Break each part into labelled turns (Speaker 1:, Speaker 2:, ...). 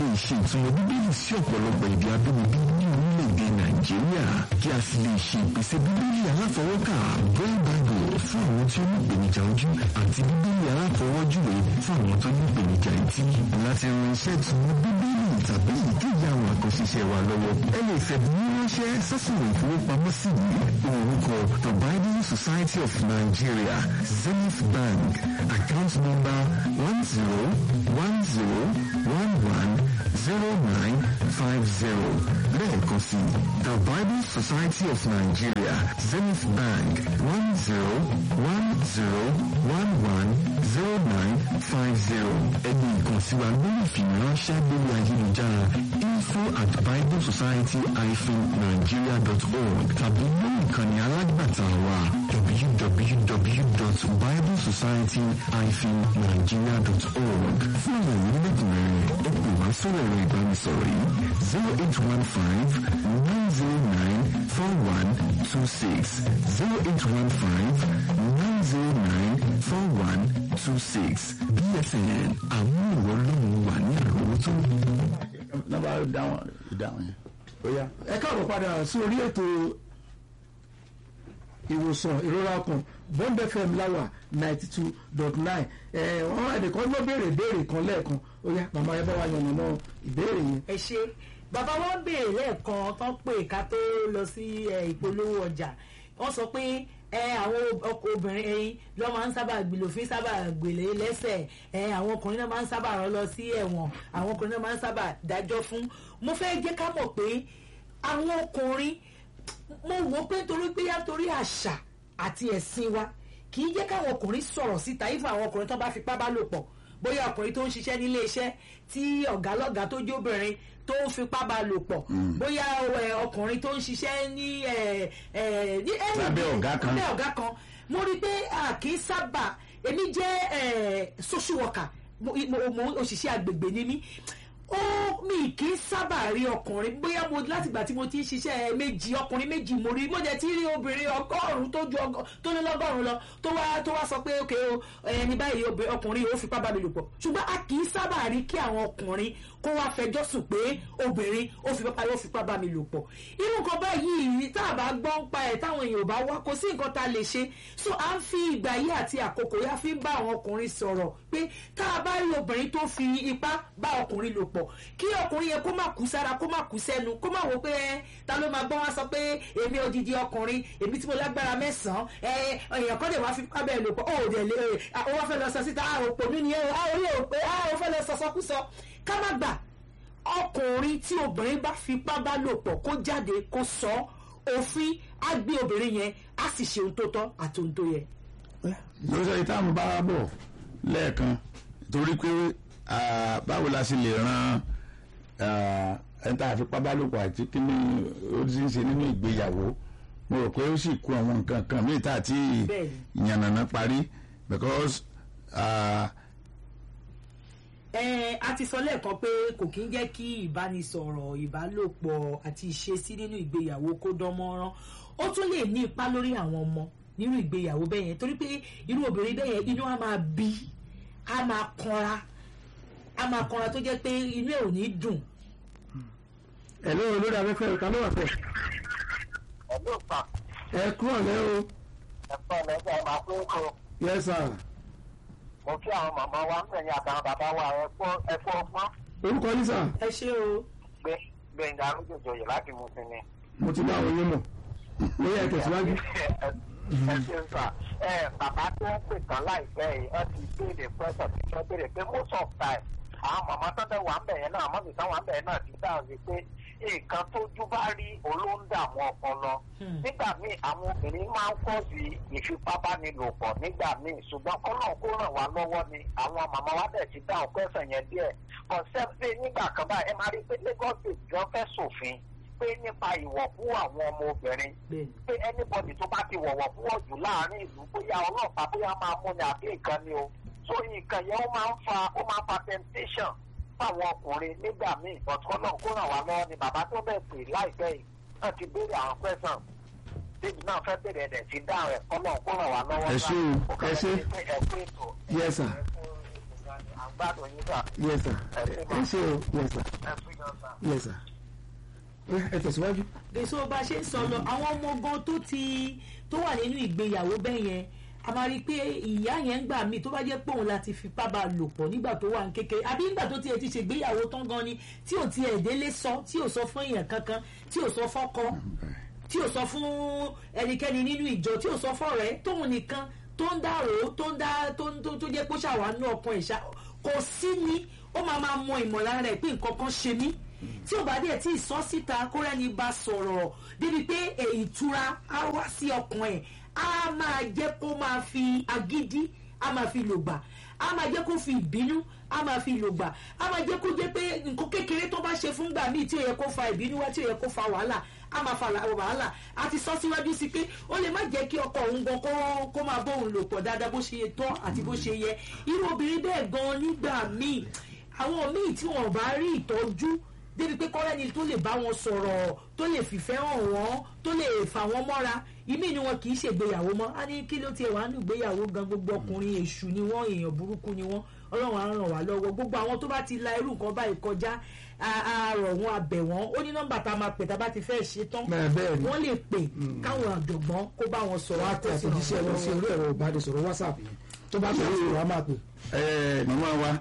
Speaker 1: lè ṣe ìtumọ̀ bíbélì sí ọ̀pọ̀lọpọ̀ èdè abínibí ní orílẹ̀-èdè nàìjíríà kí a sì lè ṣe ìpèsè bíbélì aláfọwọ́kà braille bible fún àwọn tí ó ní ìpèníjà ojú àti bíbélì aláfọwọ́júwe fún àwọn tó ní ìpèníjà etí láti ran iṣẹ́ ìtumọ̀ bíbélì tàbí ìkéyìí àwọn àkọsíṣẹ́ wa lọ́wọ́ ẹ lè fẹ̀bùn ránṣẹ́ sásìwò ìfowópamọ́sí yìí orúkọ the bible society of nigeria zenith bank account number one zero one zero one one zero nine five zero lẹ́ẹ̀kan sí the bible society of nigeria zenith bank one zero one zero one one zero nine five zero ẹni ìkànsíwa lórí ìfìwéránṣẹ́ lórí ayélujára info at bible society hyphen nigeria dot org tàbí lórí ìkànnì alágbàtà wa www.biblesociety-nigeria.org fún ìròyìn lẹ́kùnrẹ́rẹ́ ẹ pè wá sórí ẹ̀rọ ìbánisọ̀rọ̀ yìí zero eight one five nine zero nine four one two six zero eight one five nine zero nine four one two six bsn àwọn ìwọ lóhùn wà ní àròwọ́tó.
Speaker 2: nọ́mbà ìdáhùn ìdáhùn yẹn ó yá.
Speaker 3: ẹ káàbọ̀ padà sí orí ètò ìwòsàn ìrora ọkàn bond fm láwà ninety two dot nine ẹ wọn ẹnìkan ló béèrè béèrè kan lẹ́ẹ̀kan ó yá màmá ẹ bá wa yànnà náà ìbéèrè yẹn.
Speaker 4: ẹ ṣe bàbá wọn béèrè lẹ́ẹ̀kan tán pé ká tó lọ sí ẹ, ìpolówó ọjà wọ́n sọ pé ẹ àwọn ọkọ obìnrin ẹyin ló máa ń sábà gbìlòfin sábà gbèlè lẹ́sẹ̀ ẹ àwọn ọkùnrin náà máa ń sábà rán lọ sí ẹ̀wọ̀n àwọn ọkùnrin náà máa ń sábà dájọ́ fún mo fẹ́ jẹ́ ká mọ̀ pé àwọn ọkùnrin mo wò ó pé torí pé yá torí àṣà àti ẹ̀sìn wa kì í jẹ́ káwọn ọkùnrin sọ̀rọ̀ síta ifá àwọn ọkùnrin tó bá fipá bá lò pọ̀ bóyá ọkùnrin tó ń ṣiṣẹ́ nílé iṣẹ́ tí ọ̀gá lọ́gàá tó jẹ́ obìnrin tó ń fipá bá lò pọ̀ bóyá ẹ, ọkùnrin tó ń ṣiṣẹ́ ní ẹ, ẹ, ní ẹni-
Speaker 2: Lábẹ́ ọ̀gá kan.
Speaker 4: lábẹ́ ọ̀gá kan mo rí i pé a kì í sábà èmi jẹ́ ẹ, social worker mo mo- mo òṣìṣẹ́ agbègbè ni mí ó mi kì í sábà rí ọkùnrin bóyá mo látìgbà tí mo ti ń ṣiṣẹ́ méjì ọkùnrin méjì mo rí mo jẹ́ tí rí obìnrin ọgọ́rùn-ún tó ju ọgọ́ tó ní lọ́gọ́rùn-ún lọ tó wá tó wá sọ pé ok o ẹni báyìí obì- ọkùnrin ó fipá bá mi lò pọ̀ ṣùgbọ́n a kì í sábà rí kí àwọn ọkùnrin kó wá fẹjọ́ sùn pé obìnrin ó fipá ó fipá bá mi lò pọ̀ irú nǹkan báyìí tá a bá gbọ́ ń pa ẹ̀ táwọn èèyàn ò bá wá kò sí nǹkan tá a lè ṣe so à ń fi ìgbà yìí àti àkókò yá fi ń bá àwọn ọkùnrin sọ̀rọ̀ pé tá a bá rí obìnrin tó fi ipá bá ọkùnrin lò pọ̀ kí ọkùnrin yẹn kó má kú sára kó má kú sẹ́nu kó má wò pé ẹ ta ló máa gbọ́ wá sọ pé èmi odidi ọkùnrin èmi tí mo lágbára mẹ́sàn-án ẹ èèyàn kan lè wá fi ipá bẹ́ẹ̀ lò pọ̀ ó dẹ̀ lè ó wá fẹ́ lọ sọ síta a ò pò mí nìyẹn o a ò rí o pé a ò fẹ́ lọ sọ sọkúsọ ká má gbà ọkùnrin tí obìnrin bá fipá bá lò pọ̀ kó jáde kó sọ òfin á gbé obìnrin yẹn á sì ṣe ohun tó tọ́ àti ohun tó yẹ.
Speaker 2: lọ́sọ̀ ìtààmú bá wá bọ̀ lẹ́ẹ̀kan torí pé ah, báwo la ṣe lè ran ah, ẹni tá a fi pábálòpọ̀ àti kí ni ó ti ń ṣe nínú ìgbéyàwó mo rò pé ó sì kú àwọn nǹkan kan míì tá a ti
Speaker 4: Bẹ́ẹ̀ni.
Speaker 2: yànnàná parí because ah,
Speaker 4: ẹ a ti sọ lẹ́ẹ̀kan pé kò kí ń jẹ́ kí ìbánisọ̀rọ̀ ìbálòpọ̀ àti ìṣesí nínú ìgbéyàwó kó dán mọ́rán ó tún lè ní ipa lórí àwọn ọmọ nínú ìgbéyàwó bẹ́ẹ̀ yẹn torí pé irú obìnrin bẹ́ẹ̀ yẹn inú á máa bí á máa kanra á máa kanra tó jẹ́ pé inú ẹ̀ ò ní dùn
Speaker 3: ẹ lóore lórí afẹ́fẹ́ ìka ló wà pẹ̀
Speaker 5: ẹ̀lú pa
Speaker 3: ẹ kúrò lẹ́ o
Speaker 5: ẹ̀fọ́ ẹ̀lẹ́gbẹ́ ẹ̀ máa pín kó
Speaker 3: yes sir
Speaker 5: mo kí àwọn màmá wa ń bẹ̀yìn àtàwọn bàbá wa ẹ̀fọ́ ẹ̀fọ́ ọpọ́n
Speaker 3: orúkọ yín sà
Speaker 4: ẹ ṣé o
Speaker 5: gbé gbẹ̀ngà arúgbòjòyè láti mú sí ni.
Speaker 3: mo ti bá àwọn yín mọ̀ lórí ẹ̀ tẹ̀síwájú.
Speaker 5: ẹ ṣe ń sà ẹ bàbá tó ń pè tán láìpẹ́ yìí wọ́n ti béèrè pẹ́sọ̀ tí wọ́n béèrè pé most of time àwọn màmá tó dẹ̀ wà ń bẹ̀yẹn náà mọ́mí táwọn ń bẹ̀yẹn náà ti dáhùn sí pé nǹkan tójú bá rí olóńdàmú ọpọlọ nígbà míì àwọn obìnrin máa ń pọ̀ sí ìfipábánilòpọ̀ nígbà míì ṣùgbọ́n kọ́nà kó ràn wá lọ́wọ́ ni àwọn màmá wa dẹ̀ ti dáhùn pẹ́sẹ̀ yẹn díẹ̀ concept nígbà kan báyìí ẹ máa rí i pé Lagos State gan fẹ́ ṣòfin pé nípa ìwọ̀kú àwọn ọmọ obìnrin
Speaker 4: bẹ́ẹ̀
Speaker 5: pé anybody tó bá ti wọ̀wọ̀ púpọ̀ jù láàrin ìlú bóyá ọlọ́pàá bóyá máa mú ni àbí nǹkan ni o so nǹkan yẹn ó máa ń fa ó máa ń fa temptation fáwọn ọkùnrin nígbà míì but kọ́nà kó ràn wá lọ́wọ́ ni bàbá tó bẹ̀ pè láìpẹ́ yìí náà ti béèrè àwọn question débi náà fẹ́ bèrè ẹ̀dẹ̀ ti dáhùn ẹ̀ kọ́nà kó ràn wá lọ́wọ́
Speaker 2: Ẹ ṣé o,
Speaker 5: Ó kàn
Speaker 2: ẹ ṣé.
Speaker 5: jẹ́ pé ẹ kú ètò
Speaker 3: yes sir
Speaker 5: ẹ kú ètò gan ni. gbádùn yín sà
Speaker 3: yes sir ẹ ṣe o yes sir
Speaker 5: ẹ fi yan sà.
Speaker 3: yes sir Ó yá, ẹ tẹ̀síwájú.
Speaker 4: èso bá a ṣe ń sọ lọ àwọn ọmọ gan tó ti tó wà nínú ìgbéyàwó bẹ́ẹ̀ yẹn a máa rí i pé ìyá yẹn ń gbà mí tó bá jẹ́ pé òun láti fipá bá a lò pọ̀ nígbà tó wà ní kékeré àbí nígbà tó tiẹ̀ ti ṣègbéyàwó tán gan ni tí ò tiẹ̀ délé sọ tí ò sọ fún èèyàn kankan tí ò sọ fọ́kọ tí ò sọ fún ẹnikẹ́ni nínú ìjọ tí ò sọ fọ́rẹ́ tóun nìkan tó ń dárò tó ń dá tó ń tó tó jẹ́ pé ó ṣàwánú ọkàn ìṣá kò sí ni ó máa máa mọ ìmọ̀lára rẹ̀ pé nǹkan kan ṣe mí tí ò bá dẹ̀ tí ì sọ síta kó rẹ́ni bá sọ̀rọ̀ débi pé èyí ìtura á wá sí ọkàn ẹ̀ á máa jẹ́ kó máa fi agídí á máa fi lògbà á máa jẹ́ kó fi ìbínú á máa fi lògbà á máa jẹ́ kó jẹ́ pé nǹkan kékeré tó bá ṣe fúngbà míì tí ò yẹ kó fa ìbínú wá tí ò yẹ kó fa wàhálà á máa fa la- wàhálà a ti sọ síwájú sí pé ó lè má jẹ́ kí ọkọ òun gan kó kó máa bóun lò pọ̀ dáadáa bó ṣe tọ́ àti bó ṣe yẹ irú obìnrin bẹ́ẹ̀ gan nígbà míì àwọn míì tí wọn ò bá rí ìtọ́jú débi pé kọ́rẹ́ni tó lè bá wọn sọ̀rọ̀ tó lè fìfẹ́ hàn wọ́n tó lè fà wọ́n mọ́ra ìmí ni wọn kì í ṣègbéyàwó mọ́ á ní kí ló tiẹ̀ wá nù gbéyàwó gan gbogbo ọkùnrin èṣù ni wọ́n èèyàn burúkú ni wọ́n ọlọ́run á ràn wá lọ́wọ́ gbogbo àwọn tó bá ti la irú nǹkan báyìí kọjá á- á rọ̀ wọ́n abẹ̀ wọ́n ó ní nọ́mbà tá a máa pè tá a bá ti fẹ́ ṣe tán
Speaker 3: Bẹ́ẹ̀ bẹ́ẹ̀ ni.
Speaker 4: wọ́n lè pè káwọn àjọ̀gbọ́n kó bá wọn sọ̀rọ̀
Speaker 3: wàá tẹ àtẹ̀jíṣẹ́ lọ sí orí ẹ̀rọ ìbánisọ̀rọ̀ whatsapp yẹn tó bá tẹ̀lé ìwé wa máa pè.
Speaker 2: ẹ màmá wa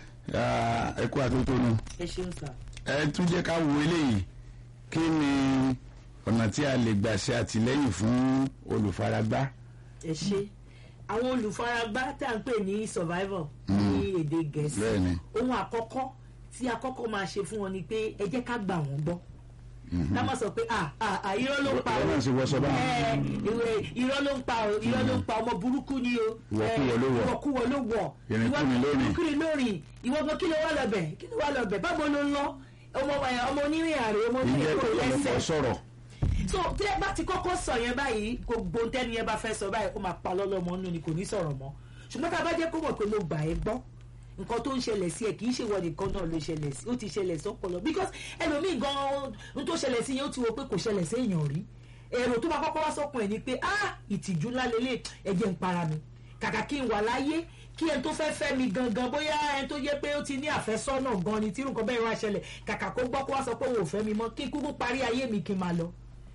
Speaker 2: ah, ẹ kú àtótónu
Speaker 4: ẹ ṣeun sà.
Speaker 2: ẹ tún jẹ́ ká wo eléyìí kí ni ọ̀nà tí a lè gbà ṣe àtìlẹ́yìn fún olùfaragbá
Speaker 4: ẹ ṣe àwọn olùfaragbá tá à ń pè ní survivor ní èdè gẹ̀ẹ́sì
Speaker 2: Bẹ́ẹ̀ni.
Speaker 4: ohun àkọ́kọ́ tí a kọ́kọ́ máa ṣe fún wọn ni pé ẹ jẹ́ ká gbà wọ́n gbọ́ ká má sọ pé ah ah ah irọ́ ló ń pa
Speaker 2: Wọ́n náà ṣe wọ́sọ báwọn.
Speaker 4: ẹ ìwé irọ́ ló ń pa o irọ́ ló ń pa ọmọ burúkú ni o
Speaker 2: Ìwọ̀kuwọ̀ ló wọ̀.
Speaker 4: ìwọ̀kuwọ̀ ló wọ̀
Speaker 2: Ìrìnkúrìn ló rìn.
Speaker 4: ìrìnkúrìn ló rìn ìwọ gan kí ló wà lọ́bẹ̀ kí ló wà lọ́bẹ̀ báwo ló ń lọ ọmọ ọmọ onírìn àrè ọmọ onírìn
Speaker 2: ìjẹ́
Speaker 4: kò
Speaker 2: kó
Speaker 4: lẹ́sẹ̀
Speaker 2: lọ́kọ̀ sọ̀rọ̀
Speaker 4: so tí ẹ bá ti kọ́kọ́ sọ yẹn báyìí gbogbo tẹ́ni yẹn bá fẹ́ sọ báyìí ó máa pa lọ́lọ́mọ nínú ni kò ní sọ̀rọ̀ mọ́ ṣùgbọ́n tá a bá jẹ́ kó mọ̀ pé mo gbà ẹ́ gbọ́ nǹkan tó ń ṣẹlẹ̀ sí ẹ kì í ṣe wọ nìkan náà ló ṣẹlẹ̀ sí ó ti ṣẹlẹ̀ sọ́pọ̀lọ́ because ẹlòmíì gan-an n tó ṣẹlẹ̀ sí yẹn ó ti wo pé kò ṣẹlẹ̀ sí èèyàn rí èrò tó bá kọ́kọ́ wá sọ́kùn ẹ̀ ni pé ah ìtìjú ńlá lélẹ̀ ẹ̀jẹ̀ ń para mi kàkà kí n wà láyé kí ẹni tó fẹ́ fẹ́ mi gangan bóyá ẹni tó jẹ́ pé ó ti ní àfẹ́sọ́nà gan ni tí nǹkan bẹ́ẹ̀ wá ṣẹlẹ̀ kàkà kó gbọ́ kó wá sọ pé òun ò fẹ́ mi mọ́ kí n kúkú parí ayé mi kí n máa lọ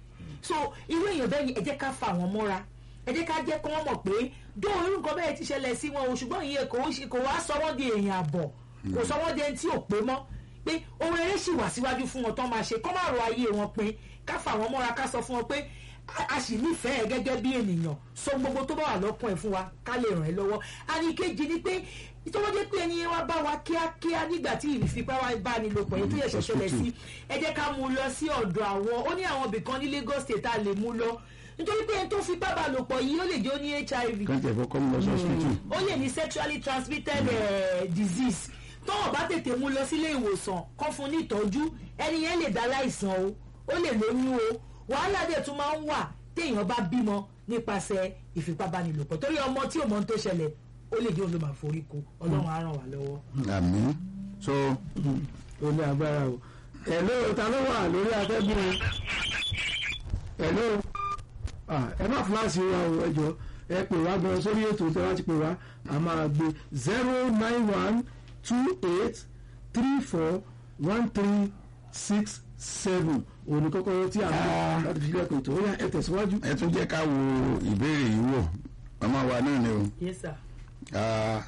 Speaker 4: so irú èèyàn bẹ́ẹ̀ ni ẹ jẹ́ ká fà wọ́n mọ́ra ẹ jẹ́ ká jẹ́ kí wọ́n mọ̀ pé dó irú nǹkan bẹ́ẹ̀ ti ṣẹlẹ̀ sí wọn o ṣùgbọ́n ìyẹn kò ń ṣe- kò wá sọ wọ́n di èèyàn àbọ̀ kò sọ wọ́n di ẹni tí ò pé mọ́ pé ohun eré sì wà síwájú fún wọn tán máa ṣe kọ́ máa rọ ayé wọn pin ká fà wọ́n mọ́ra ká sọ fún wọn pé a- a sì nífẹ̀ẹ́ gẹ́gẹ́ bí ènìyàn sọ gbogbo tó bá wà lọ́kàn ẹ̀ fún wa ká lè ràn ẹ́ lọ́wọ́ àníkejì ni pé ìtọ́wọ́jẹ́ pé ẹni yẹn wá bá wa kíákíá nígbà tí ìfipábánilòpọ̀ yẹn tó yẹ ṣẹ̀ṣẹ̀lẹ̀ sí ẹ jẹ́ ká mú un lọ sí ọ̀dọ̀ àwọn ó ní àwọn ibìkan ní Lagos State a lè mú lọ nítorí pé ẹni tó fipá bá lò pọ̀ yìí ó lè jẹ́ ó ní HIV
Speaker 2: kàn tẹ̀ fọ́kọ́ mi lọ sí hospital
Speaker 4: ó lè ní sexually transmitted eh, disease tọ́wọ́ bá tètè mú lọ sílé ìwòsàn kọ́ fún ní ìtọ́jú ẹni yẹn lè dá láìsàn o ó lè lóyún o wàhálà dẹ̀ tún máa ń wà téèyàn bá bímọ nípasẹ̀ ìfipábánilòpọ̀ torí ọmọ tí ò mọ ohun tó ṣẹlẹ̀ ó lè jẹ́ olùmọ̀ àforíkó ọlọ́run á ràn wá lọ́wọ́.
Speaker 2: àmín so
Speaker 3: ó ní agbára o hello ta ló wà lórí atẹ́gùn o hello Ah, ẹ má fúláṣí wa o ẹ jọ ẹ pè wá gan sórí ètò tí wọ́n ti pè wá a máa gbé zero nine one two eight three four one three six seven òní kọ́kọ́rọ́ tí a mú láti fi lẹ́kọ̀ọ́ ètò ó yá ẹ tẹ̀síwájú.
Speaker 2: ẹ tún jẹ́ ká wo ìbéèrè yìí wò màmá wa náà ni o
Speaker 4: yes sir.
Speaker 2: Ah,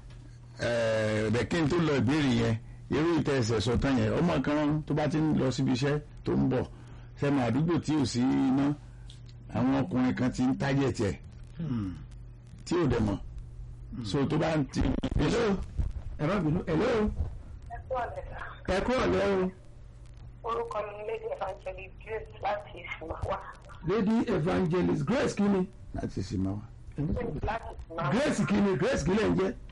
Speaker 2: eh, bẹ̀ kí n tó lọ ìbéèrè yẹn irú ìtẹ̀ ẹsẹ̀ sọ tán yẹn ọmọ kan tó bá ti ń lọ síbi iṣẹ́ tó ń bọ̀ sẹ́mi àdúgbò tí ò sí iná àwọn ọkùnrin kan ti ń tájẹ̀ tiẹ̀ tí ò dẹ̀ mọ̀ so tó bá ń ti.
Speaker 3: hello ẹ má bínú hello
Speaker 5: ẹ kú ọ̀lẹ́ sà.
Speaker 3: ẹ kú ọ̀lẹ́ o
Speaker 5: orúkọ mi ni lady evangelist grace láti ìsìnmáwá
Speaker 3: lady evangelist grace kí ni
Speaker 2: láti sì máa wá.
Speaker 5: láti ìsìnmáwá
Speaker 3: grace kí ni grace kí lẹ̀ ń jẹ́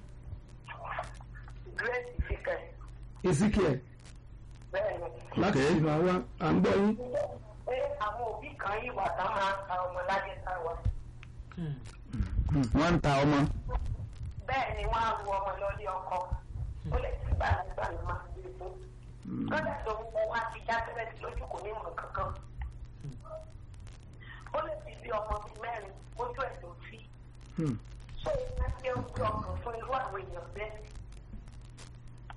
Speaker 5: grace ìfikẹ́
Speaker 3: ezekiel
Speaker 5: bẹ́ẹ̀ ni.
Speaker 3: láti
Speaker 2: Okay.
Speaker 3: ìlú àwa à ń gbọ́ yín.
Speaker 5: pé àwọn òbí kan yìí wà tá máa ń ta ọmọ lájẹ sáwà
Speaker 2: wọ́n ń ta ọmọ
Speaker 5: bẹ́ẹ̀ ni wọ́n á ru ọmọ lọ́lé ọkọ ó lè ti gbà nígbà ló máa gbé fún lọ́dà tó ń bọ̀ wá ti já tẹ́lẹ̀ sí lójú kò ní mọ̀ kankan ó lè ti bí ọmọ bíi mẹ́rin ojú ẹ̀ ló fi
Speaker 3: Hmm.
Speaker 5: ṣé ìyá jẹ́ ojú ọkàn fún irú àwọn èèyàn bẹ́ẹ̀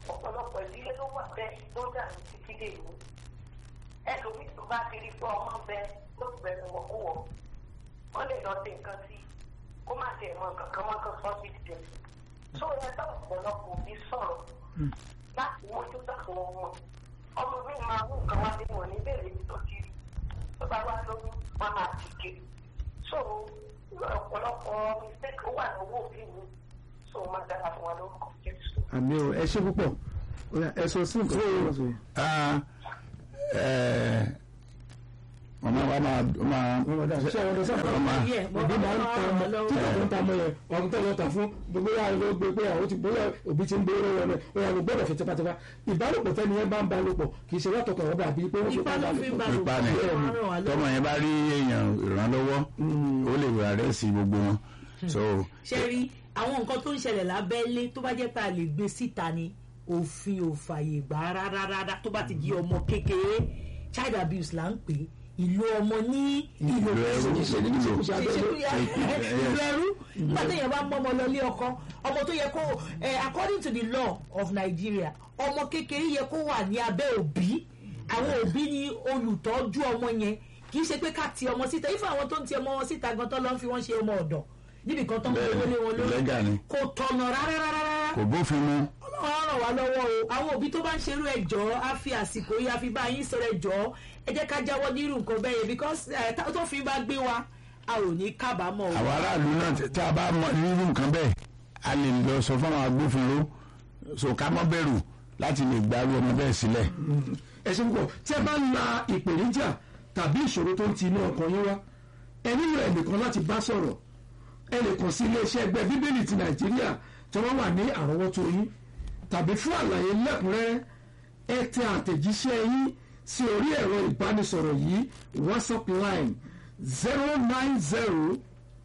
Speaker 5: ọ̀pọ̀lọpọ̀ ìdílé ló wà bẹ́ẹ̀ tó dà ní títí dé ìlú ẹlòmíì tó bá ti rí pé ọmọ bẹ ló bẹ̀rẹ̀ wọ̀kúwọ̀ wọ́n lè lọ sí nǹkan sí kó má tiẹ̀ mọ nǹkan kan mọ́ kan sọ́ sí ìdílé tó yẹ ká ọ̀pọ̀lọpọ̀ òbí sọ̀rọ̀ láti mójú táwọn ọmọ ọmọ mi máa mú nǹkan wá nínú òní bèrè ní tó kiri tó bá wá lóyún wọn máa ti ké so ọ̀pọ̀lọpọ̀ mistake ó wà lọ́wọ́ òbí mi so ó máa dára fún wa lórúkọ jésù.
Speaker 3: àmì o ẹ ṣe púpọ̀ Ó yá, ẹ sọ sí nǹkan tó wọ́n sọ yìí.
Speaker 2: Ah, eh, màmá wa máa máa
Speaker 3: wọ́n mọ̀ dáa ṣé àwọn ọ̀dọ́ sábà
Speaker 2: Ọmọ.
Speaker 4: Yeah, mo
Speaker 3: òbí máa ń
Speaker 4: máa
Speaker 3: ta
Speaker 4: ràn
Speaker 3: ọmọ
Speaker 4: wọ́n lọ́wọ́.
Speaker 3: tí kò ń ta ọmọ yẹn ọ̀hún tó lọ́ọ́ tà fún gbogbo yàrá ló gbé pé àwọn ti bóyá òbí ti ń gbé lọ́wọ́ rẹ̀ ó yà ló gbọ́dọ̀ fi tipátipá ìbálòpọ̀ tẹ́ni yẹn bá ń balòpọ̀ kì í ṣe látọkọ̀ ọ̀bẹ àbí pé wọ́n fi
Speaker 4: Ipá ló fi ń
Speaker 3: balòpọ̀.
Speaker 4: balòpọ̀.
Speaker 2: ipa ni
Speaker 4: Ọlọ́run ràn wá lọ́wọ́.
Speaker 2: tọmọ yẹn bá rí èèyàn ìrànlọ́wọ́ ó lè wà rẹ̀ sí gbogbo wọn so
Speaker 4: ṣe rí àwọn nǹkan tó ń ṣẹlẹ̀ lábẹ́lé tó bá jẹ́ pé a lè gbé síta ni òfin ò fàyè gbà á rárá rárá tó bá ti di ọmọ kékeré child abuse là ń pè é ìlú ọmọ ní ìlú
Speaker 2: ìlú ẹrú
Speaker 3: ìṣèlú ní ṣekúṣe abẹ́lé.
Speaker 4: ìlú ẹrú nígbà téèyàn bá mọ́ ọmọ lọ ilé ọkọ ọmọ tó yẹ kó eh, according to the law of Nigeria ọmọ kékeré yẹ kó wà ní abẹ́ òbí àwọn òbí ni olùtọ́jú ọmọ yẹn kì í ṣe pé ká ti ọmọ síta ifá àwọn tó ń ti ọmọ wọn síta gan tó lọ ń fi wọn ṣe ọmọ ọ̀dọ̀ níbi kan tó ń gbé lé wọn lórí
Speaker 2: lẹ́gà ni
Speaker 4: kò tọ̀nà rárá rárá rárá
Speaker 2: kò bófin mu
Speaker 4: ọlọ́run ràn wá lọ́wọ́ o àwọn òbí tó bá ń ṣerú ẹjọ́ á fi àsìkò yìí á fi bá yín sọ̀rọ̀ ẹjọ́ ẹ jẹ́ ká jáwọ́ nírú nǹkan bẹ́ẹ̀ yẹn because ẹ̀ tá- tó fi bá gbé wa a ò ní kábàámọ̀ o.
Speaker 2: àwọn aráàlú náà tí- tí a bá mọ irú nǹkan bẹ́ẹ̀ a lè lọ sọ fún àwọn agbófinró so ká má bẹ̀rù láti lè gbárù ọmọ bẹ́ẹ̀ sílẹ̀
Speaker 3: ẹ ṣe púpọ̀ tí ẹ bá ń la ìpèníjà tàbí ìṣòro tó ń ti inú ọkàn yín wá ẹ nílò ẹnìkan láti bá sọ̀rọ̀ ẹ lè kàn sí iléeṣẹ́ ẹgbẹ́ bíbélì ti nàìjíríà tí wọ́n wà ní àrọ́wọ́tó yín tàbí fún àlàyé lẹ́kùnrẹ́rẹ́ ẹ tẹ àtẹ̀jíṣẹ́ yín sí orí ẹ̀rọ ìbánisọ̀rọ̀ yìí whatsapp line zero nine zero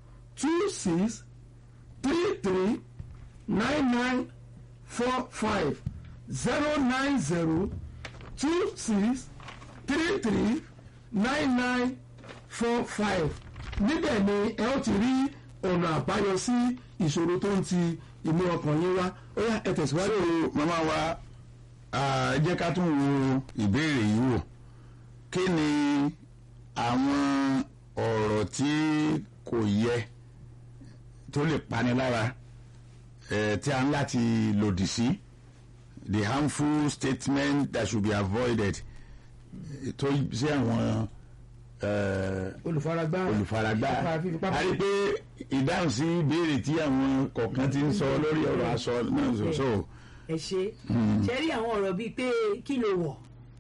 Speaker 3: two six three three nine nine four five zero nine zero two six three three nine nine four five níbẹ̀ ni ẹ ó ti rí ọ̀nà àbáyọ sí ìṣòro tó ń ti inú ọkàn yín wá ó yá ẹ tẹ̀síwájú.
Speaker 2: so màmá wa ah, ẹ jẹ́ ká tún wo ìbéèrè yìí wò kí ni àwọn ọ̀rọ̀ tí kò yẹ tó lè pani lára eh, tí a ń láti lòdì sí the harmful statement that should be avoided eh, tó sí àwọn eh,
Speaker 3: olùfaragbá
Speaker 2: olùfaragbá
Speaker 3: fífipá-
Speaker 2: a rí i pé ìdáhùn sí ìbéèrè tí àwọn kọ̀ọ̀kan ti ń sọ lórí ọ̀rọ̀ aṣọ náà sọ so
Speaker 4: ẹ ṣe ṣe rí àwọn ọ̀rọ̀ bíi pé kí ló wọ̀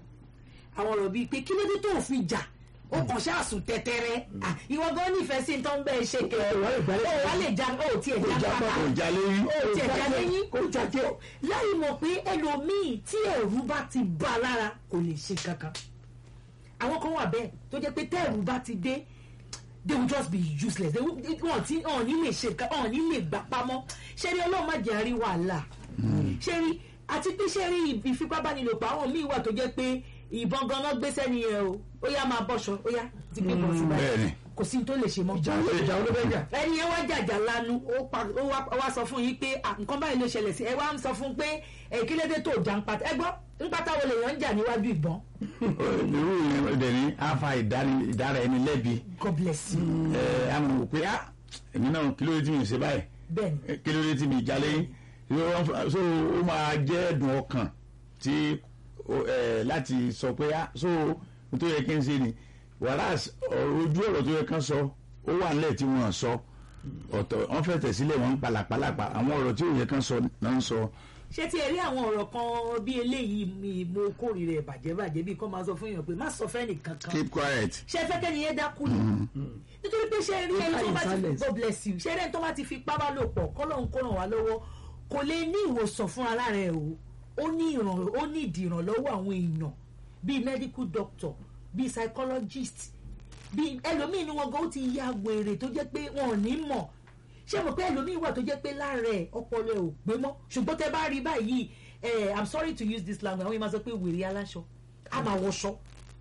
Speaker 4: àwọn ọ̀rọ̀ bíi pé kí ló dé tó fi jà ó kàn ṣáàsùn tẹ́tẹ́rẹ́ Ah, ìwọ gan nífẹ̀ẹ́ sí tó ń bẹ́ẹ̀ ṣe kẹ́
Speaker 3: Ẹ wá lè gbá-
Speaker 4: ó wá lè já ó tiẹ̀ já
Speaker 3: já
Speaker 4: pátá
Speaker 2: kò já lérí
Speaker 4: ó tiẹ̀ já lẹ́yìn
Speaker 3: kó jáde
Speaker 4: láì mọ̀ pé ẹlòmíì tí ẹ̀rù bá ti bá a lára kò lè ṣe kankan àwọn kan wà bẹ́ẹ̀ tó jẹ́ pé tẹ́ẹ̀rù bá ti dé they will just be useless they will wọn ti wọn ní lè ṣe nǹkan wọn ní lè gbà pamọ́ ṣé rí ọlọ́run má jẹ́ àrí wàhálà ṣé rí àti pé ṣé rí ìfipábánilòpọ̀ àwọn míì wà tó jẹ́ pé ìbọn ganan gbé sẹ́ni yẹn o ó yá máa bọ́ṣọ ó yá ti gbé bọ́ sí
Speaker 2: bẹ́ẹ̀ni.
Speaker 4: báyìí kò sí ní tó lè ṣe mọ́
Speaker 3: ìjà ló ìjà ló bẹ́ẹ̀ jà.
Speaker 4: ẹni yẹn wá jàjà lanu ó pa- ó wá ó wá sọ fún yín pé à, nǹkan báyìí ló ṣẹlẹ̀ sí ẹ wá ń sọ fún pé ẹ kí lédè tó jà ń pata ẹ gbọ́ ń pata wo lèèyàn ń jà níwájú ìbọn
Speaker 2: irú yẹn dẹ̀ ní afa ìdáni- ìdára ẹni lẹ́bi
Speaker 4: God bless you
Speaker 2: ẹ àmọ̀ wò pé ah èmi náà kí ló dé tí mi ò ṣe báyìí
Speaker 4: bẹ́ẹ̀ ni
Speaker 2: Eh, kí ló dé tí mi jalè so ó máa jẹ́ ẹ̀dùn ọkàn tí ó, eh, láti sọ pé ah so n tó yẹ kí n ṣe ni whereas ọ̀rọ̀ ojú ọ̀rọ̀ tó yẹ kán sọ ó wà nílẹ̀ tí wọ́n sọ ọ̀tọ̀ wọ́n fẹ́ tẹ̀sílẹ̀ wọ́n ń palàpalàpà àwọn ọ̀rọ̀ tí ò yẹ kán sọ náà ń sọ
Speaker 4: ṣé tí ẹ rí àwọn ọ̀rọ̀ kan bí eléyìí mi mo kórìíra ẹ̀ bàjẹ́bàjẹ́ bí kò máa sọ fún èèyàn pé má sọ fẹ́ nìkan kan
Speaker 2: keep quiet
Speaker 4: ṣé fẹ́ kẹ́ni yẹn dákú ni nítorí pé ṣé rí ẹni tó bá ti
Speaker 3: Silence.
Speaker 4: God bless you ṣé ẹni tó bá ti fi pábá lò pọ̀ kọ́lọ́hún kó ràn wá lọ́wọ́ kò lè ní ìwòsàn fún ara rẹ̀ o ó ní ìràn ó ní ìdí ìrànlọ́wọ́ àwọn èèyàn bíi medical doctor bíi psychologist bíi ẹlòmíì ni wọn gan ó ti ya wèrè tó jẹ́ pé wọn ò ní mọ̀ ṣé mo pé ẹlòmíì wà tó jẹ́ pé lára ẹ̀ ọpọlọ ẹ̀ ò pé mọ́ ṣùgbọ́n tẹ́ bá rí báyìí eh, i'm sorry to use this language àwọn yìí máa sọ pé wèrè aláṣọ a máa wọṣọ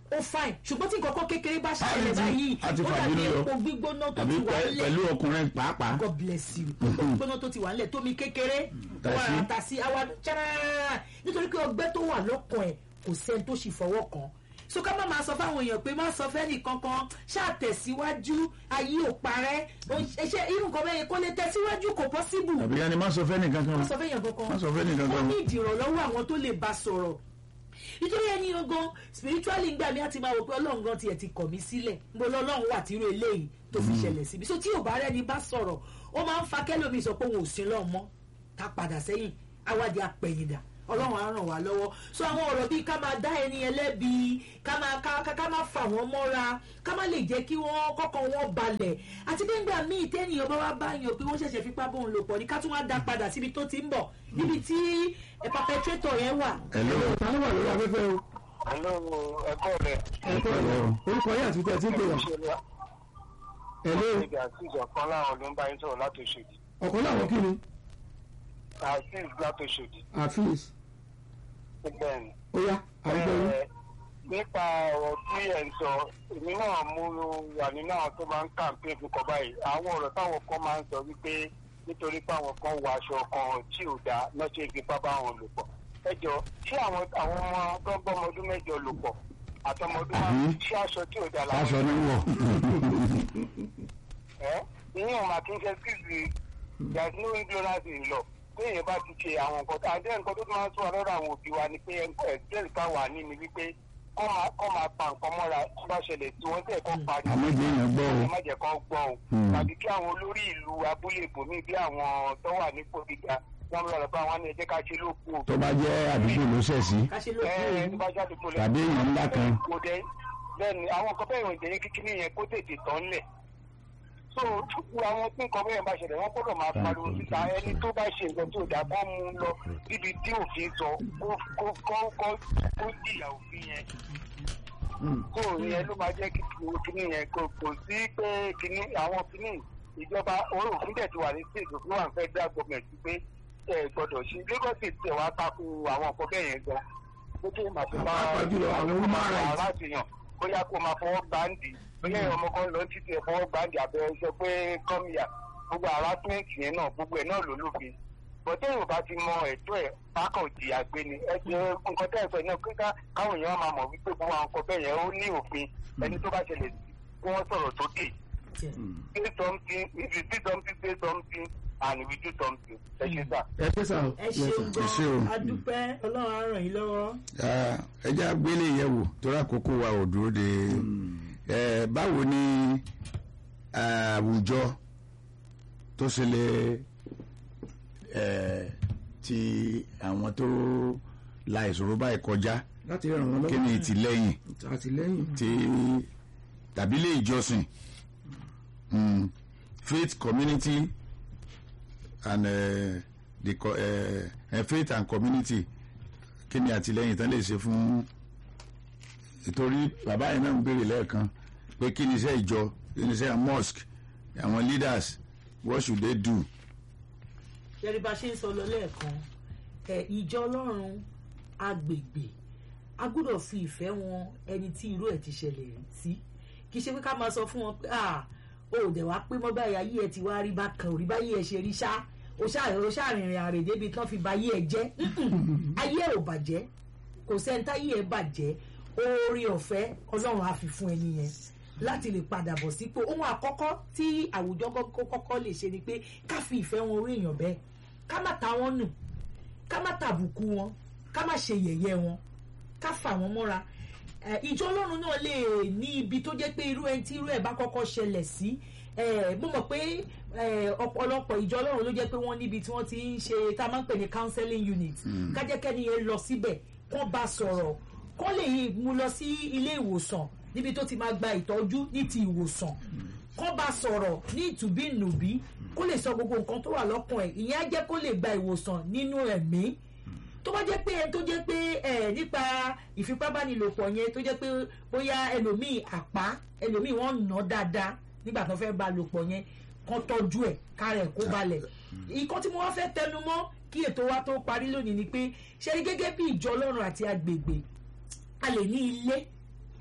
Speaker 4: ó fine ṣùgbọ́n tí nǹkan kan kékeré bá
Speaker 2: A
Speaker 4: ṣẹlẹ̀
Speaker 2: ti-
Speaker 4: báyìí
Speaker 2: a ti
Speaker 4: ó
Speaker 2: fàbínú
Speaker 4: dàbí
Speaker 2: yọ.
Speaker 4: epo gbígbóná tó
Speaker 2: tàbí
Speaker 4: ti wà
Speaker 2: pẹ-
Speaker 4: nílẹ̀
Speaker 2: pẹ̀lú ọkùnrin pàápàá
Speaker 4: god bless you epo gbígbóná tó ti wà nílẹ̀ tómi kékeré tó wà
Speaker 2: Tàṣí.
Speaker 4: rà tà sí àwa ṣáá nítorí pé ọgbẹ́ tó wà lọ́kàn ẹ̀ kò sẹ́ni tó ṣì fọwọ́ kàn so ká má máa sọ fáwọn èèyàn pé má sọ fẹ́ni kankan ṣàtẹ̀síwájú ayé ò parẹ́ ṣe irú nǹkan bẹ́ẹ̀ kó lè tẹ̀síwájú kò possible
Speaker 2: tàbí yanni má sọ fẹ́ni kankan
Speaker 4: má sọ fẹ́yàn kankan
Speaker 2: má sọ fẹ́ni
Speaker 4: ó
Speaker 2: kankan
Speaker 4: ní ìdìrànlọ́wọ́ àwọn tó lè bá sọ̀rọ̀ nítorí ẹni gangan spiritually gbà mí àti máa wò pé ọlọ́run gan tiẹ̀ ti kọ̀ mí sílẹ̀ mo lọ ọlọ́run wà tírú eléyìí tó fi ṣẹlẹ̀ síbi so tí ò bá rẹ́ni bá sọ̀rọ̀ ó máa ń fa kẹ́lòmíì sọ pé òun ò sí lọ́ọ̀ mọ́ ká padà sẹ́yìn awádìí apẹ̀yìndà ọlọ́run á ràn wá lọ́wọ́ so àwọn ọ̀rọ̀ bíi ká máa dá ẹni ẹlẹ́bi ká máa ká ká- ká máa fà wọ́n mọ́ra ká má lè jẹ́ kí wọ́n kọ́kọ́ wọn balẹ̀ àti pé ńgbà míì tẹ́nìyàn bá wá báyàn pé wọ́n ṣẹ̀ṣẹ̀ fipá bóun lò pọ̀ ní ká tún wá dá padà síbi tó ti ń bọ̀ níbi tí ẹ perpetrator yẹn wà
Speaker 2: hello
Speaker 3: ta ló wà lórí afẹ́fẹ́ o
Speaker 5: Hello, ẹ̀kọ́ rẹ̀.
Speaker 3: ẹ̀kọ́ rẹ̀ orúkọ yín àti tẹ̀ tí ń pè wá ẹ̀lẹ́
Speaker 5: Ìgbà tí ìjọ̀kan láwọn ló ń bá yín sọ̀rọ̀ láti Òṣòdì.
Speaker 3: ọ̀kan láwọn kí ni
Speaker 5: Azeez láti Òṣòdì.
Speaker 3: àfíìs
Speaker 5: Bẹ́ẹ̀ ni.
Speaker 3: ó yá àgbẹ̀ yín
Speaker 5: Ẹ, nípa ọ̀rọ̀ tí ẹ̀ ń sọ èmi náà mú wà nínú àwọn tó máa ń kàǹpé fún kọ báyìí àwọn ọ̀rọ̀ táwọn kan máa ń sọ wípé nítorí pé àwọn kan wọ aṣọ kan tí ò dáa lọ́sẹ̀ ìfipá bá wọn lò pọ̀ ẹ jọ ṣé àwọn àwọn ọmọ tó ń gbọ́mọ ọdún mẹ́jọ lò pọ̀ àtọmọdún márùn ṣé aṣọ tí ò dáa làwọn
Speaker 2: aṣọ ni wọ
Speaker 5: ẹ ìyẹn ọmọ kì í ṣe kíkì there is no ignorance in law pé èèyàn bá ti ṣe àwọn nǹkan tó àdé nǹkan tó tún máa ń sọ lọ́dọ̀ àwọn òbí wa ni pé ẹgbẹ́ ìta wà ní ni wípé kọ́ máa kọ́ máa pa nǹkan mọ́ra tó bá ṣẹlẹ̀ tí wọ́n tẹ̀ kọ́ parí
Speaker 2: àmọ́ ìdí èèyàn gbọ́ o
Speaker 5: ẹ má jẹ́ kán gbọ́ o
Speaker 2: Hmm.
Speaker 5: tàbí kí àwọn olórí ìlú abúlé ìbòmí bí àwọn tó wà nípò gíga wọ́n lọ́ọ́ bá wọn ní ẹ jẹ́ ká ṣe lókun o
Speaker 2: tó bá jẹ́ àdúgbò ló ṣẹ̀ sí
Speaker 4: ká ṣe lóògùn
Speaker 5: ẹ ẹ
Speaker 4: òru
Speaker 5: tó bá jáde kó lẹ
Speaker 2: tàbí èèyàn ńlá kan
Speaker 5: kò dé bẹ́ẹ̀ni àwọn nǹkan bẹ́ẹ̀ ìròyìn jẹyìn kíkiri yẹn kó tètè tán lẹ̀ so gbogbo àwọn tí nǹkan bẹ́ẹ̀ bá ṣẹlẹ̀ wọ́n gbọ́dọ̀ máa pariwo síta ẹni tó bá ṣe nǹkan tí ò dáa kó mú un lọ níbi tí òfin sọ kó kó kó kó kó jìyà òfin yẹn so ìyẹn ló máa jẹ́ kí kíní yẹn kò kò sí pé kíní àwọn kíní ìjọba orí òfin dẹ̀ ti wà ní state òfin wà ní federal government pé ẹ gbọ́dọ̀ ṣe Lagos state tẹ̀ wá takò àwọn nǹkan bẹ́ẹ̀ yẹn gan pé kí màá fi máa
Speaker 3: Pàápàá jùlọ àwọn human rights.
Speaker 5: láti yàn bóyá kó máa fọwọ́ gbáǹdì bóyá ìwọ ọmọ kan lọ títí ẹ̀ fọwọ́ gbáǹdì abẹ́ sọ pé kọ́míyà gbogbo harassment yẹn náà gbogbo ẹ̀ náà ló lófin bọ́tẹ́ yóò bá ti mọ ẹ̀tọ́ ẹ̀ bákan òdì àgbẹ̀ ni ẹ jẹ́ nǹkan tẹ́ ẹ sọ náà kíkà káwọn èèyàn máa mọ̀ wípé gbogbo àwọn nǹkan bẹ́ẹ̀ yẹn ó ní òfin ẹni tó bá ṣẹlẹ̀ sí kí wọ́n sọ̀rọ̀ sókè say something if you see something say something and we do something ẹ ṣe sà.
Speaker 3: ẹ ṣe sà o
Speaker 4: ẹ ṣeun
Speaker 2: Ẹ ṣé o.
Speaker 4: gan adúpẹ́ ọlọ́run á ràn yín lọ́wọ́
Speaker 2: Ah, ẹ jẹ́ àgbélé yẹ̀ wò torí àkókò wa ò dúró de ẹ báwo ni àwùjọ tó ṣe lè ẹ ti àwọn tó la ìṣòro báyìí kọjá
Speaker 3: láti ràn wọ́n
Speaker 2: kí
Speaker 3: lọ́wọ́
Speaker 2: ni ìtìlẹ́yìn
Speaker 3: àtìlẹ́yìn
Speaker 2: tí tàbí ilé ìjọsìn mm, faith community and uh, the co- uh, uh, faith and community kí ni àtìlẹ́yìn tán lè ṣe fún ìtorí bàbá yẹn náà ń béèrè lẹ́ẹ̀kan pé kí ni iṣẹ́ ìjọ kí ni iṣẹ́ mosque àwọn leaders what should they do
Speaker 4: yẹri bá ṣe ń sọ lọ lẹ́ẹ̀kan ẹ ìjọ ọlọ́run agbègbè a gbọ́dọ̀ fi ìfẹ́ wọn ẹni tí irú ẹ̀ ti ṣẹlẹ̀ sí kì í ṣe pé ká máa sọ fún wọn pé ah o ò dẹ̀ wá pé mọ́ báyìí ayé ẹ ti wá rí bákan òrí báyìí ẹ ṣe rí ṣá o ṣáà o ṣáà rìnrìn àrè débi tán fi ba ayé ẹ jẹ́ Mm-mm. ayé ẹ ò bàjẹ́ kò sẹ́ńtà ayé ẹ bàjẹ́ oore ọ̀fẹ́ ọlọ́run á fi fún ẹni yẹn láti lè padà bọ̀ sípò ohun àkọ́kọ́ tí àwùjọ kọ́kọ́ kọ́kọ́ lè ṣe ni pé ká fi ìfẹ́ wọn orí èèyàn bẹ́ẹ̀ ká má ta wọn nù ká má tàbùkù wọn ká má ṣe yẹ̀yẹ́ wọn ká fà wọ́n mọ́ra Eh, ìjọ ọlọ́run náà lè ní ibi tó jẹ́ pé irú ẹni tí irú ẹ̀ bá kọ́kọ́ ṣẹlẹ̀ sí eh, mo mọ̀ pé eh, ọ̀pọ̀lọpọ̀ ìjọ ọlọ́run ló jẹ́ pé wọ́n níbi tí wọ́n ti ń ṣe tá a máa ń pè ní counseling unit kájẹ́kẹ́ni yẹn lọ síbẹ̀ kó bá sọ̀rọ̀ kó lè mú lọ sí ilé ìwòsàn níbi tó ti máa gba ìtọ́jú ní ti ìwòsàn kó bá sọ̀rọ̀ ní ìtùbínùbí kó lè sọ gbogbo nǹkan tó wà lọ́kàn ẹ̀ ìyẹn á jẹ́ kó lè gba ìwòsàn nínú ẹ̀mí tó bá jẹ́ pé ẹni tó jẹ́ pé ẹ nípa ìfipábánilòpọ̀ yẹn tó jẹ́ pé bóyá ẹlòmíì àpá ẹlòmíì wọ́n nà án dáadáa nígbà tó fẹ́ bá a lò pọ̀ yẹn kán tọ́jú ẹ̀ kárẹ̀ kó balẹ̀ ìkan tí mo wá fẹ́ tẹnu mọ́ kí ètò wa tó parí lónìí ni pé ṣe rí gẹ́gẹ́ bí ìjọ ọlọ́run àti agbègbè a lè ní ilé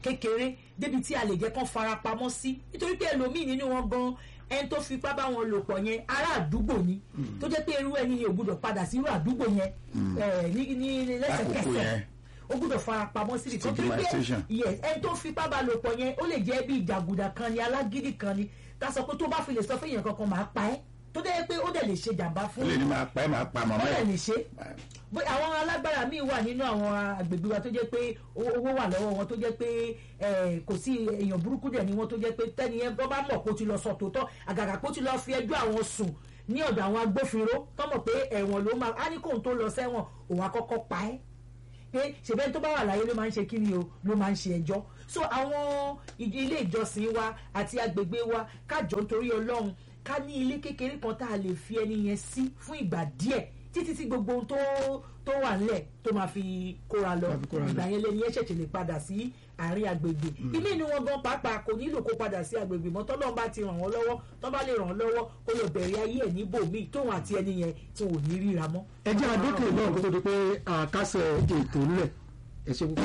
Speaker 4: kékeré débi tí a lè jẹ́ kán farapamọ́ sí nítorí pé ẹlòmíì nínú wọn gan ẹni tó fipá bá wọn lò pọ̀ yẹn ará àdúgbò ni tó jẹ́ pé irú ẹni yẹn ò gbúdọ̀ padà sí irú àdúgbò yẹn eh, ní ní
Speaker 2: Lákòókò
Speaker 4: lẹ́sẹ̀kẹsẹ̀
Speaker 2: yẹn.
Speaker 4: ó gbúdọ̀ farapamọ́ sí nìkan torí pé
Speaker 2: Stigmatization.
Speaker 4: yes ẹni tó fipá bá lò pọ̀ yẹn ó lè jẹ́ bí ìjàgùdà kan ni alágídí kan ni ká sọ pé tó bá fi lè sọ fún èèyàn kankan máa pa ẹ́ tó dẹ́ pé ó dẹ̀ lè ṣe jàǹbá
Speaker 2: ó
Speaker 4: fún
Speaker 2: lè ní máa pa ẹ́ máa pa
Speaker 4: ó
Speaker 2: màmá
Speaker 4: dẹ̀
Speaker 2: ẹ̀
Speaker 4: lè ṣe bó àwọn alágbára míì wà nínú àwọn agbègbè wa tó jẹ́ pé owó owó wà lọ́wọ́ wọn tó jẹ́ pé eh, kò sí èèyàn burúkú dẹ̀ ni wọ́n tó jẹ́ pé tẹ́ni yẹn bọ́ bá mọ̀ kó ti lọ sọ tòótọ́ àgàgà kó ti lọ fi ẹjọ́ àwọn sùn ní ọ̀dọ̀ àwọn agbófinró tọ́mọ̀ pé ẹ̀wọ̀n ló máa á ní kóun tó lọ sẹ́wọ̀n òun àkọ́kọ́ pa ẹ́ pé ṣèbẹ́ tó bá wà láyé ló máa ń ṣe kí ni o ló máa ń ṣe ẹjọ́ so àwọn ìdí- ilé ìjọsìn wa àti agbègbè wa kájọ nítorí ọlọ́run ká ní ilé kékeré kan tá a lè fi ẹni yẹn sí fún ìgbà díẹ̀ títí tí gbogbo ohun tó tó wà nílẹ̀ tó máa fi kóra lọ
Speaker 3: Máa fi kóra lọ.
Speaker 4: ìgbà yẹn lẹni yẹn ṣẹ̀ṣẹ̀ lè padà sí àárín agbègbè ilé inú wọn gan pàápàá kò nílò kó padà sí agbègbè mọ́ tọ́lọ́run bá ti ràn wọ́n lọ́wọ́ tọ́ bá lè ràn wọ́n lọ́wọ́ kó lọ bẹ̀rẹ̀ ayé ẹ̀ níbòmíì tóun àti ẹni yẹn tí wọn ò ní ríra mọ́.
Speaker 3: ẹ jẹ́ àdókè náà kó tó di pé àkásẹ̀ ètò ńlẹ̀ ẹ ṣe púpọ̀.